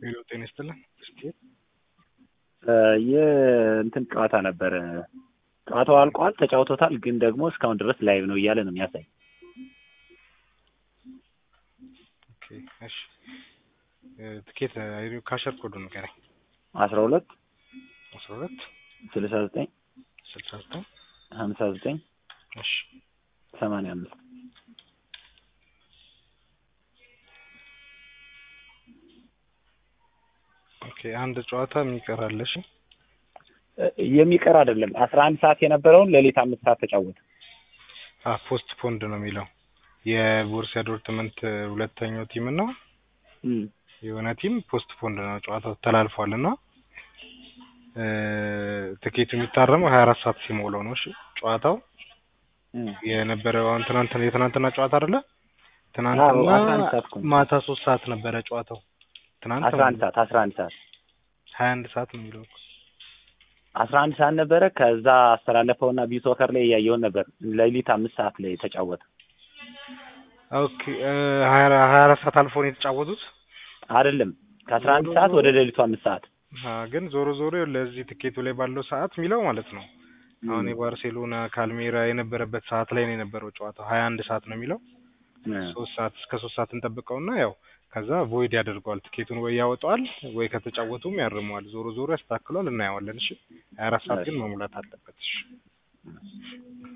ሄሎ ጤና ይስጥልን። የእንትን ጨዋታ ነበረ። ጨዋታው አልቋል፣ ተጫውቶታል። ግን ደግሞ እስካሁን ድረስ ላይቭ ነው እያለ ነው የሚያሳይ። ኦኬ እሺ። ትኬት ካሸር ኮዱ ንገረኝ። አስራ ሁለት አስራ ሁለት ስልሳ ዘጠኝ ስልሳ ዘጠኝ ሀምሳ ዘጠኝ እሺ ሰማንያ አምስት ኦኬ አንድ ጨዋታ የሚቀራል። እሺ የሚቀር አይደለም። አስራ አንድ ሰዓት የነበረውን ሌሊት አምስት ሰዓት ተጫወተ። አ ፖስት ፖንድ ነው የሚለው የቦሩሲያ ዶርትመንት ሁለተኛው ቲም እና የሆነ ቲም ፖስት ፖንድ ነው ጨዋታው ተላልፏል እና ትኬቱ የሚታረመው ሀያ አራት ሰዓት ሲሞላው ነው። እሺ ጨዋታው የነበረው አሁን ትናንት የትናንትና ጨዋታ አይደለ? ትናንትና ማታ ሶስት ሰዓት ነበረ ጨዋታው። ትናንት አስራ አንድ ሰዓት አስራ አንድ ሰዓት ሀያ አንድ ሰዓት ነው የሚለው አስራ አንድ ሰዓት ነበረ። ከዛ አስተላለፈውና ቢሶከር ላይ እያየውን ነበር። ሌሊት አምስት ሰዓት ላይ ተጫወተ። ኦኬ ሀያ አራት ሰዓት አልፎ ነው የተጫወቱት አይደለም። ከአስራ አንድ ሰዓት ወደ ሌሊቱ አምስት ሰዓት ግን ዞሮ ዞሮ ለዚህ ትኬቱ ላይ ባለው ሰዓት የሚለው ማለት ነው። አሁን የባርሴሎና ካልሜራ የነበረበት ሰዓት ላይ ነው የነበረው ጨዋታው ሀያ አንድ ሰዓት ነው የሚለው ሶስት ሰዓት እስከ ሶስት ሰዓት እንጠብቀውና ያው ከዛ ቮይድ ያደርገዋል ትኬቱን ወይ ያወጣዋል ወይ ከተጫወቱም ያርመዋል። ዞሮ ዞሮ ያስተካክሏል፣ እናየዋለን። እሺ ሀያ አራት ሰዓት ግን መሙላት አለበት። እሺ